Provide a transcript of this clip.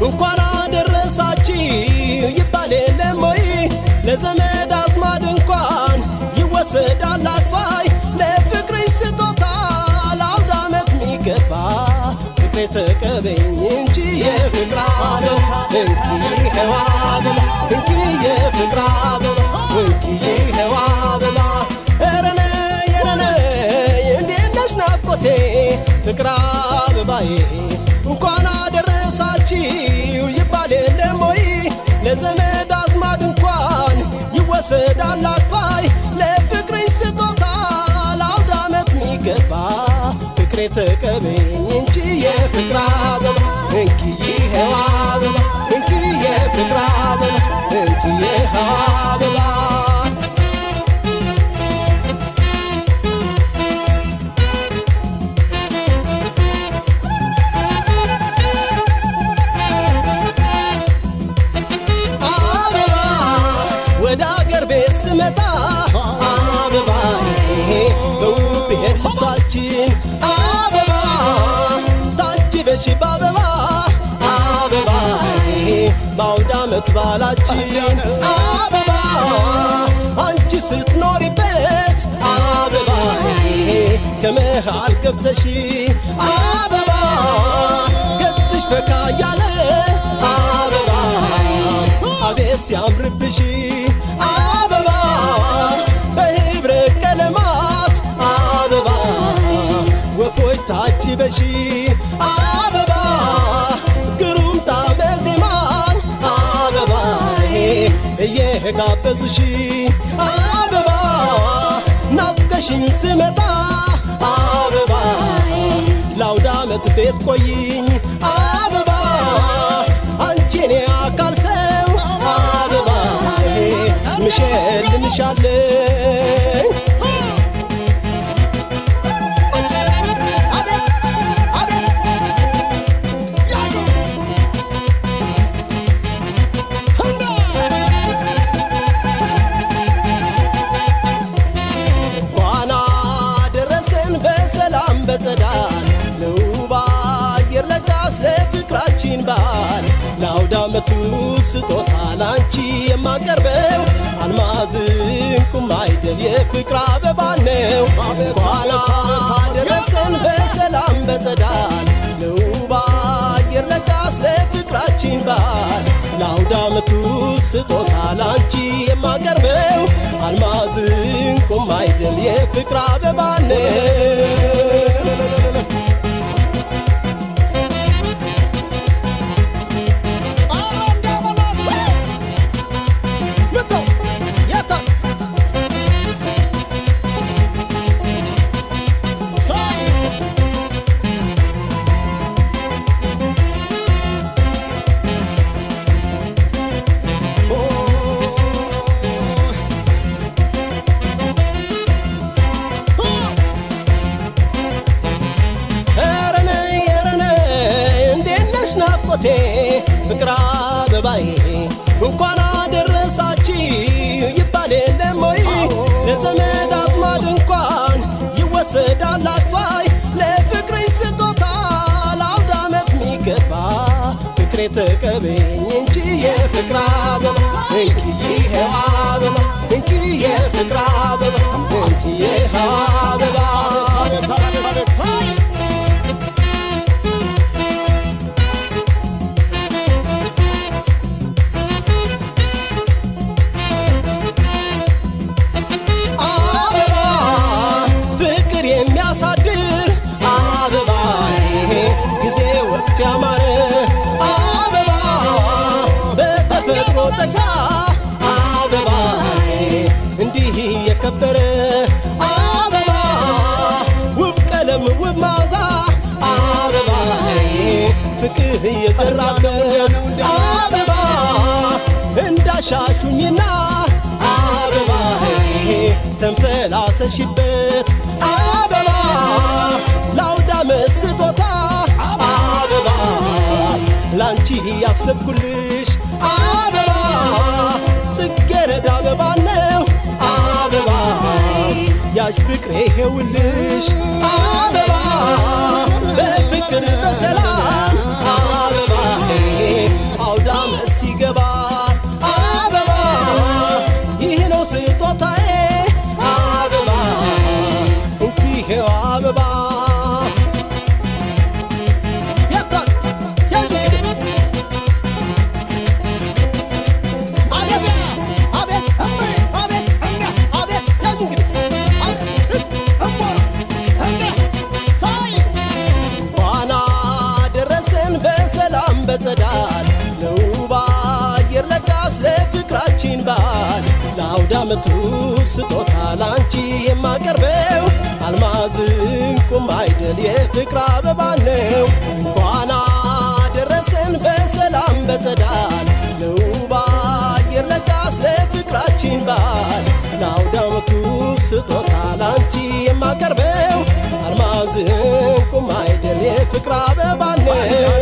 እንኳን አደረሳችሁ ይባል የለም ወይ ለዘመድ አዝማድ እንኳን ይወሰዳል አክፋይ ለፍቅርሽ ስጦታ ለአውደ ዓመት ሚገባ ፍቅሬ ተቀበኝ እንጂ የፍቅር አበባ እንኪ ሄዋ አበባ እንኪ የፍቅር አበባ እንኪ ሄዋ አበባ ረነ የረነ እንዴት ነሽ ናፍቆቴ ፍቅር አበባዬ እንኳን አደረሳችሁ ይባል የለም ወይ ለዘመድ አዝማድ እንኳን ይወሰዳል አክፋይ ለፍቅርሽ ስጦታ ለአውደ ዓመት ሚገባ ፍቅሬ ተቀበኝ እንጂ የፍቅር አበባ እንኪ ይኸው አበባ እንኪ የፍቅር አበባ እንኪ ይኸው አበባ አበባ ወደ አገር ቤት ስመጣ አበባ በውብ ብሔር ልብሳችን አበባ ታጅበሽ በአበባ አበባ በአውደ ዓመት ባላችን አበባ አንቺ ስትኖሪበት አበባ ከመሃል ገብተሽ አበባ ገጽሽ ፈካ ያለ አበባ አቤት ሲያምርብሽ አበባ በህብረ ቀለማት አበባ ወፎች ታጅበሽ አበባ ግሩም ጣዕመ ዜማን አበባ እየጋበዙሽ አበባ ናፍቀሽኝ ስመጣ አበባ ለአውደ ዓመት ቤት ቆይኝ አበባ አንቺን አካል ሰው አበባ ምሸልምሻለኝ አቤት አቤት እንኳን አደረሰን በሰላም በጸዳል ለውብ አየር ለጋስ ለፍቅራችን በዓል ለአውደ ዓመቱ ስጦታ ላንቺ የማቀርበው አልማዝ ዕንቁም አይደል የፍቅር አበባ ነው። እንኳን አደረሰን በሰላም በጸዳል ለውብ አየር ለጋስ ለፍቅራችን በዓል ለአውደ ዓመቱ ስጦታ ላንቺ የማቀርበው አልማዝ ዕንቁም አይደል የፍቅር አበባ ነው። ምተው የታ ሳይ ረነ የረነ እንዴት ነሽ ናፍቆቴ ፍቅር አበባዬ እንኳን አደረሳችሁ ይባል የለም ወይ ለዘመድ አዝማድ እንኳን ይወሰዳል አክፋይ ለፍቅርሽ ስጦታ ለአውደ ዓመት ሚገባ ፍቅሬ ተቀበኝ እንጂ የፍቅር አበባ እንኪ ይኸው አበባ እንኪ የፍቅር አበባ እንኪ ይኸው አበባ አበባ ፍቅር የሚያሳድር አበባ ጊዜ ወቅት ያማረ አበባ በተፈጥሮ ጸጋ አበባ እንዲህ የከበረ አበባ ውብ ቀለም ውብ ማዛ አበባ ፍቅር የዘራበት አበባ እንዳሻሹኝና አበባ ተንፈላሰሽበት አበባ ለአውደ ዓመት ስጦታ አበባ ላንቺ ያሰብኩልሽ አበባ ጽጌረዳ አበባ ነው አበባ ያዥ ፍቅሬ ይሄውልሽ አበባ በፍቅር በሰላም አበባ ዓመቱ ስጦታ ላንቺ የማቀርበው አልማዝ ዕንቁም አይደል የፍቅር አበባ ነው። እንኳን አደረሰን በሰላም በጸዳል ለውብ አየር ለጋስ ለፍቅራችን በዓል ለአውደ ዓመቱ ስጦታ ላንቺ የማቀርበው አልማዝ ዕንቁም አይደል የፍቅር አበባ ነው።